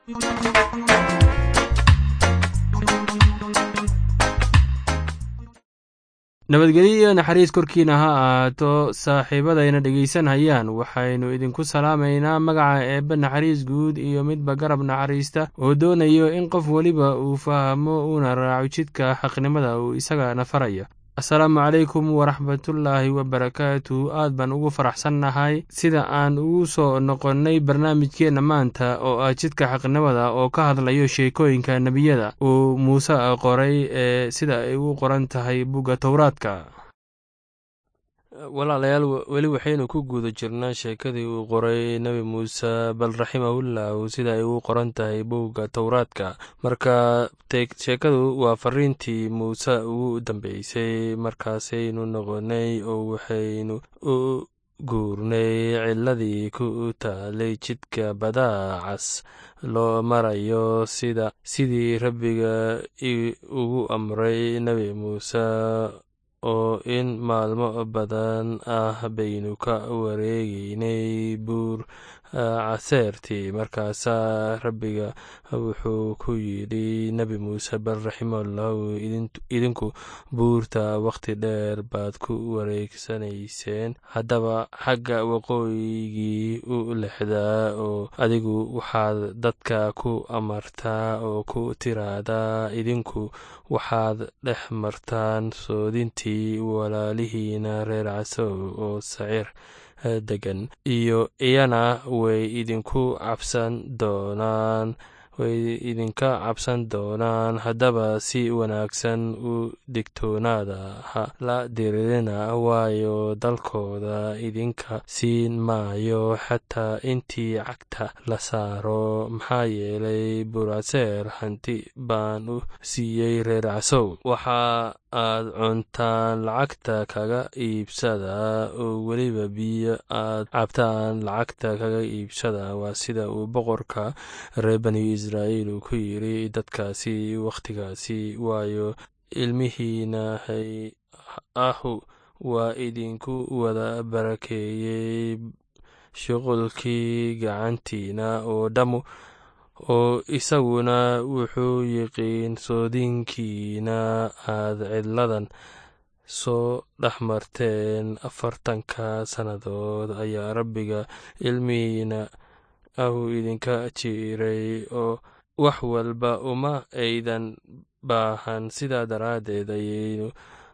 nabadgelyo iyo naxariis korkiina ha ahaato saaxiibadayna dhegaysanhayaan waxaynu idinku salaamaynaa magaca eebbe naxariis guud iyo midba garab naxariista oo doonayo in qof weliba uu fahmo uuna raaco jidka xaqnimada uu isagana faraya asalaamu calaykum waraxmatullaahi wabarakaatu aad baan ugu faraxsannahay sida aan ugu soo noqonnay barnaamijkeenna maanta oo ah jidka xaqnimada oo ka hadlayo sheekooyinka nebiyada uu muuse qoray ee sida ay u qoran tahay bugga towraadka walaalayaal weli waxaynu ku guda jirnaa sheekadii uu qoray nebi muuse bal raximahullahu sida ay u qoran tahay bowga towraadka marka sheekadu waa fariintii muuse ugu dambeysay markaasaynu noqonay oo waxaynu u guurnay ciladii ku taalay jidka badaacas loo marayo sida sidii rabbiga ugu amray nebi muuse oo in maalmo badan ah baynu ka wareegeynay buur caseertii markaasaa rabbiga wuxuu ku yidhi nebi muuse bal raximahullahu idinku buurta wakhti dheer baad ku wareegsanayseen haddaba xagga waqooyigii u lexdaa oo adigu waxaad dadka ku amartaa oo ku tiraahdaa idinku waxaad dhex martaan soodintii walaalihiina reer casow oo sacir degan iyo iyana way idinku cabsan doonaan way idinka cabsan doonaan haddaba si wanaagsan u digtoonaada ha la diririna waayo dalkooda idinka siin maayo xataa intii cagta la saaro maxaa yeelay buraseer hanti baan u siiyey reer casow waxa aad cuntaan lacagta kaga iibsada oo weliba biyo aad cabtaan lacagta kaga iibsada waa sida uu boqorka reer bani israa'iil uu ku yidri dadkaasi wakhtigaasi waayo ilmihiina hay ahu waa idinku wada barakeeyey shuqulkii gacantiina oo dhammu oo isaguna wuxuu yiqiin soodinkiina aad cidladan soo dhex marteen afartanka sannadood ayaa rabbiga ilmihiina ahu idinka jiray oo wax walba uma aydan baahan sidaa daraaddeed ayaynu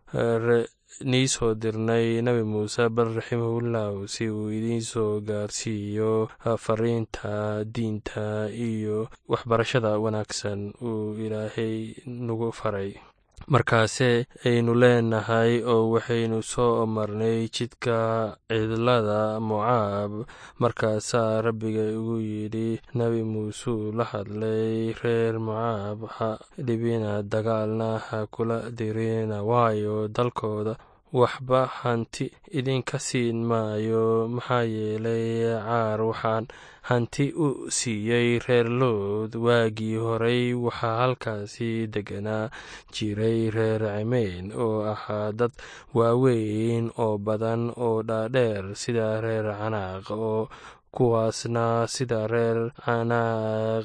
nii soo dirnay nebi muuse bal raximahullahu si uu idiin soo gaarsiiyo fariinta diinta iyo waxbarashada wanaagsan uu ilaahay nagu faray markaase aynu leenahay oo waxaynu soo marnay jidka cidlada mocaab markaasaa rabbiga ugu yidhi nebi muusuu la hadlay reer mocaab ha dhibina dagaalna ha kula dirina waayo dalkooda waxba hanti idinka siin maayo maxaa yeelay caar waxaan hanti u siiyey reer lood waagii horey waxaa halkaasi deganaa jiray reer cimeyn oo ahaa dad waaweyn oo badan oo dhaadheer sida reer canaaq oo kuwaasna sida reer canaaq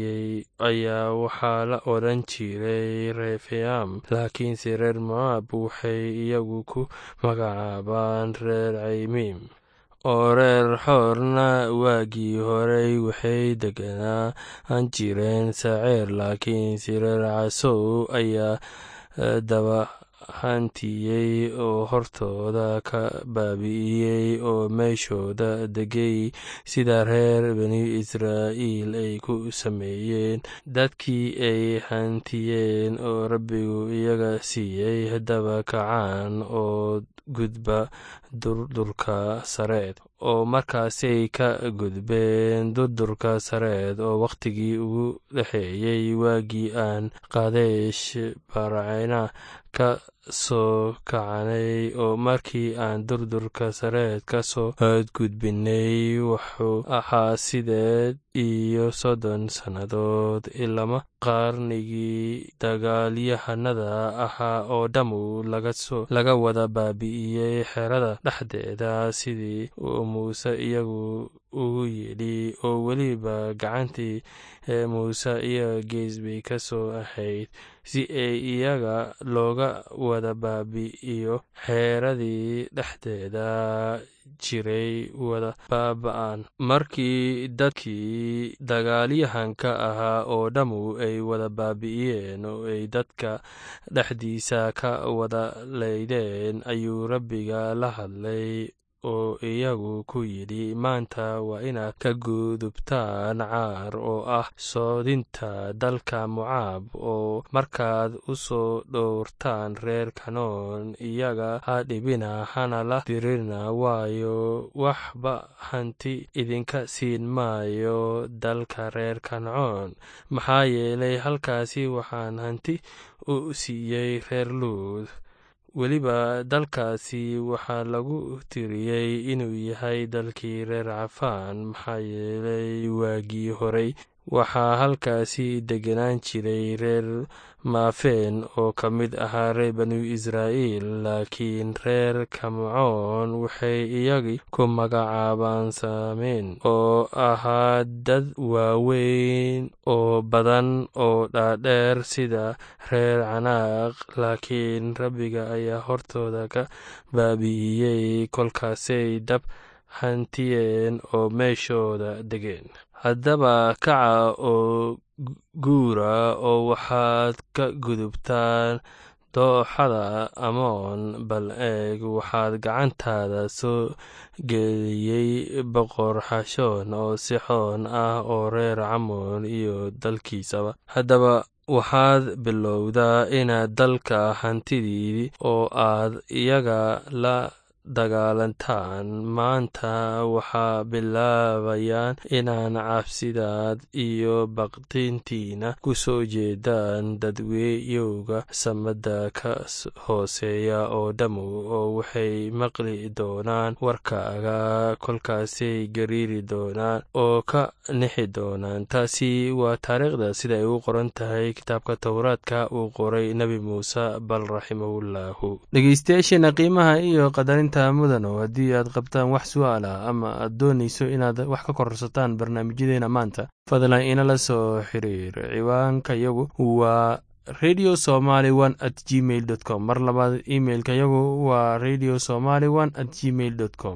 ayaa waxaa la odhan jiray refeam laakiinse reer mocaab waxay iyagu ku magacaabaan reer caymiim oo reer xoorna waagii horey waxay deganaan jireen saceer laakiinse reer casow ayaa daba hantiyey oo hortooda ka baabi'iyey oo meeshooda degay sida reer bani israa'iil ay ku sameeyeen dadkii ay hantiyeen oo rabbigu iyaga siiyey haddaba kacaan oo gudba durdurka sareed oo markaasay ka gudbeen durdurka sareed oo wakhtigii ugu dhexeeyey waagii aan qadeesh barcena ka soo kacanay oo markii aan durdurka sareed ka soo gudbinay wuxuu ahaa sideed iyo soddon sannadood ilama qarnigii dagaalyahanada ahaa oo dhammu laga wada baabi'iyey xerada dhexdeeda sidii uu muuse iyagu ugu yidhi oo weliba gacantii muuse iyaga gees bay ka soo ahayd si ay iyaga looga wada baabi'iyo xeeradii dhexdeeda jiray wada baaba'an markii dadkii dagaalyahanka ahaa oo dhammu ay wada baabi'iyeen oo ay dadka dhexdiisa ka wada leydeen ayuu rabbiga la hadlay oo iyagu ku yidhi maanta waa inaad ka gudubtaan caar oo ah soodinta dalka mocaab oo markaad u soo dhowrtaan reer kanoon iyaga ha dhibina hana la dirina waayo waxba hanti idinka siin maayo dalka reer kancoon maxaa yeelay halkaasi waxaan hanti u siiyey reer luud weliba dalkaasi waxaa lagu tiriyey inuu yahay dalkii reer cafaan maxaa yeelay waagii horey waxaa halkaasi degenaan jiray reer maafeen oo ka mid ahaa reer banu israa'iil laakiin reer kamcoon waxay iyagii ku magacaabaan saameen oo ahaa dad waaweyn oo badan oo dhaadheer sida reer canaaq laakiin rabbiga ayaa hortooda ka baabi'iyey kolkaasay dab hantiyeen oo meeshooda degeen haddaba kaca oo guura oo waxaad ka gudubtaan dooxada amoon bal eeg waxaad gacantaada soo geliyey boqor xashoon oo sixoon ah oo reer camoon iyo dalkiisaba haddaba waxaad bilowdaa inaad dalka hantidii oo aad iyaga la dagaalantaan maanta waxaa bilaabayaan inaan cabsidaad iyo baqdintiina ku soo jeedaan dadweyowga samada ka hooseeya oo dhammu oo waxay maqli doonaan warkaaga kolkaasay gariiri doonaan oo ka nixi doonaan taasi waa taariikhda sida ay u qoran tahay kitaabka towraadka uu qoray nebi muuse bal raximahullahu dhegeystayaasheena qiimaha iyo qadarinta mudano haddii aad qabtaan wax su-aal ah ama aad doonayso inaad wax ka korsataan barnaamijyadeena maanta fadlan inala soo xiriir ciwaanka yagu waa radio somaly one at gmail dot com mar labaad imailka yagu waa radio somaly one at gmail dot com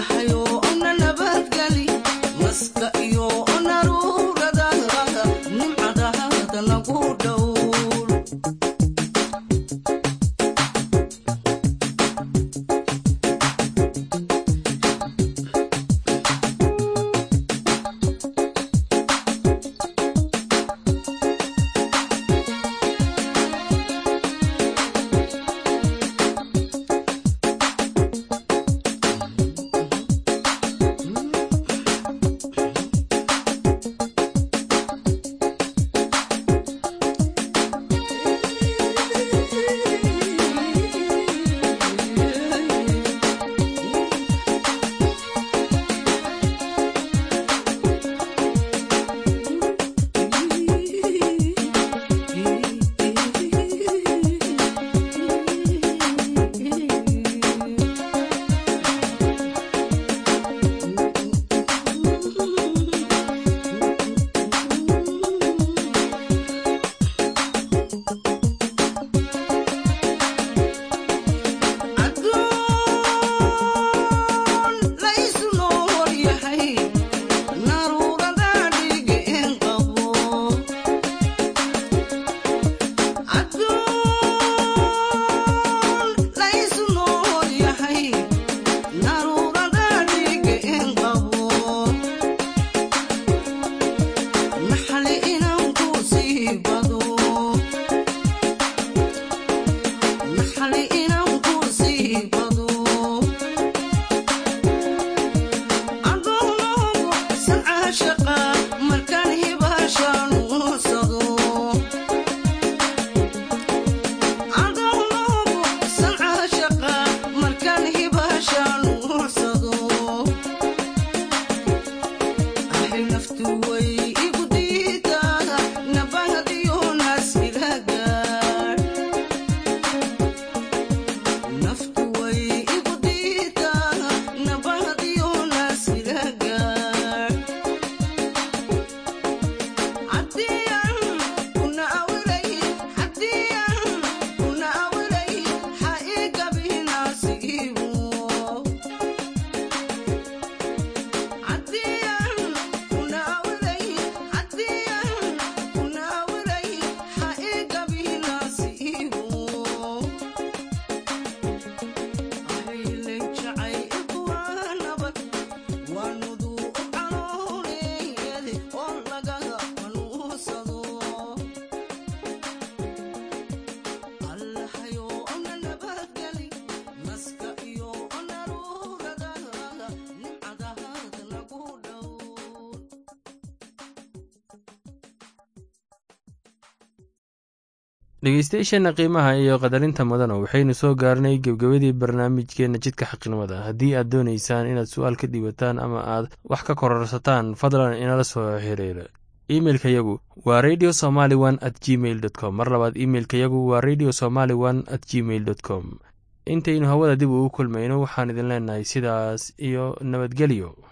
dhegeystayaasheenna qiimaha iyo qadarinta mudana waxaynu soo gaarnay gebgebadii barnaamijkeenna jidka xaqnimada haddii aad doonaysaan inaad su-aal ka dhiibataan ama aad wax ka kororsataan fadlan inala soo xiriira imeilka yagu waa radio somaly one at gmail dot com mar labaad imeilka yagu waa radio somaly one at gmail dot com intaynu hawada dib ugu kulmayno waxaan idin leenahay sidaas iyo nabadgelyo